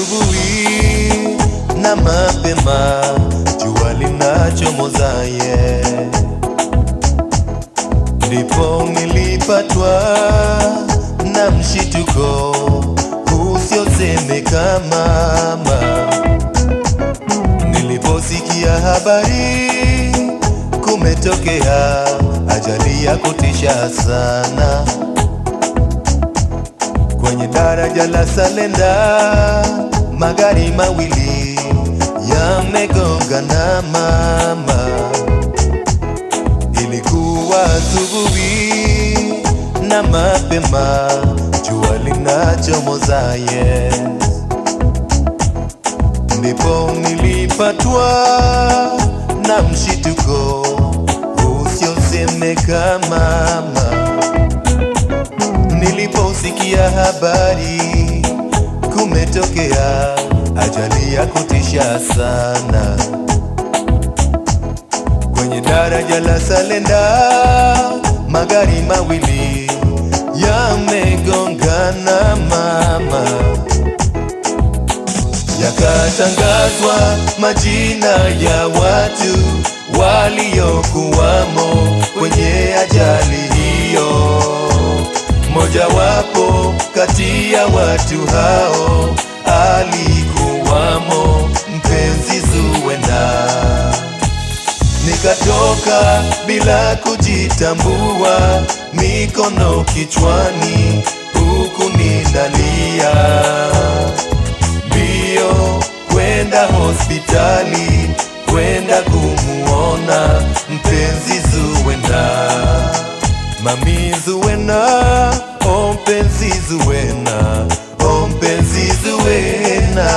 asubuhi na mapema, jua linachomozaye, ndipo nilipatwa na mshituko usiosemeka mama, niliposikia habari kumetokea ajali ya kutisha sana kwenye daraja la Salenda, magari mawili yamegongana mama. Ilikuwa asubuhi na mapema, jua linachomoza yes. Ndipo nilipatwa na mshituko usiosemeka mama niliposikia habari kumetokea ajali ya kutisha sana kwenye daraja la Salenda, magari mawili yamegongana mama, yakatangazwa majina ya watu waliokuwamo kwenye ajali hiyo. Mojawapo kati ya watu hao alikuwamo mpenzi Zuwena. Nikatoka bila kujitambua, mikono kichwani, huku ninalia mbio kwenda hospitali, kwenda kumuona mpenzi Zuwena. Mami Zuwena, oh mpenzi Zuwena, oh mpenzi Zuwena.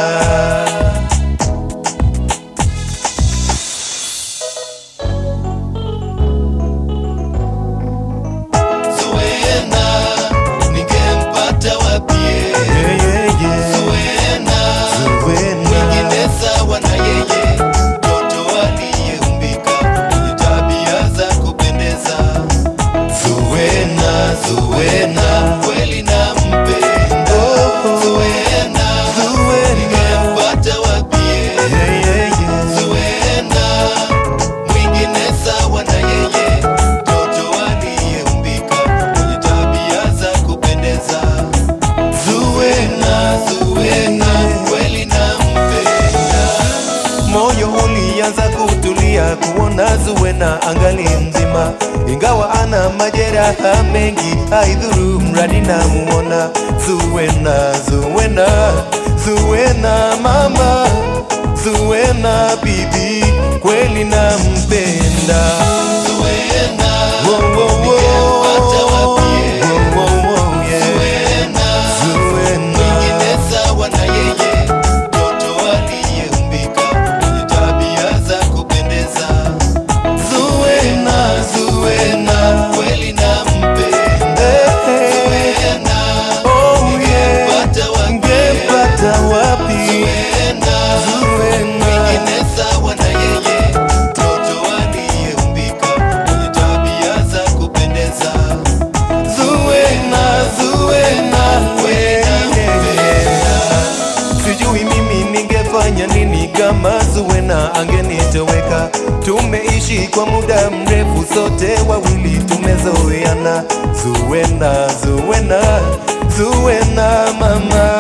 Zuwena, ningempata wapi? Yeah, yeah, yeah. Zuwena, Zuwena. Mwingine sawa na yeye, mtoto aliyeumbika mwenye tabia za kupendeza. Zuwena, Zuwena, kweli nampenda. Zuwena, ningempata wapi? Zuwena, mwingine sawa na yeye, mtoto aliyeumbika mwenye tabia za kupendeza. Zuwena, Zuwena, kweli nampenda. Moyo ulianza kutulia kuona Zuwena angali mzima, ingawa ana majeraha mengi, haidhuru mradi namuona. Zuwena, Zuwena, Zuwena mama, Zuwena bibi, kweli nampenda. Zuwena, wo, wo, wo. Wo, wo, wo, yeah. Zuwena. sawa na yeye, mtoto aliyeumbika mwenye tabia za kupendeza. Zuwena, Zuwena, kweli nampenda. Zuwena, ningempata wapi? Zuwena, mwingine sawa na yeye, mtoto aliyeumbika mwenye tabia za kupendeza. Zuwena, Zuwena, kweli nampenda. Sijui mimi ningefanya nini kama Zuwena angenitoweka. Tumeishi kwa muda mrefu, sote wawili tumezoeana. Zuwena, Zuwena, Zuwena mama,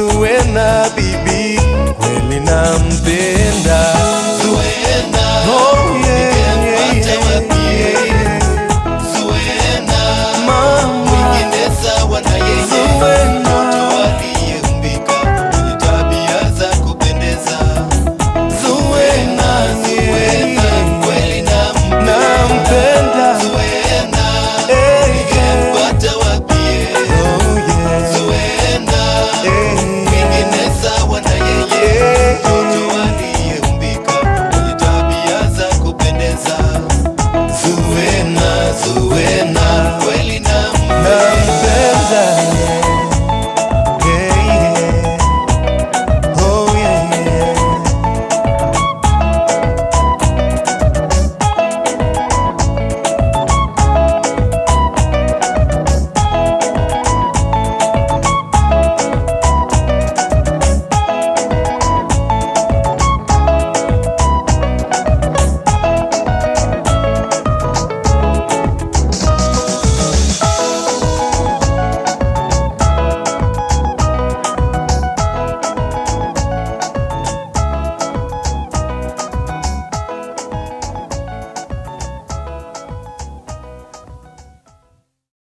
Zuwena bibi, kweli nampenda. Zuwena, oh,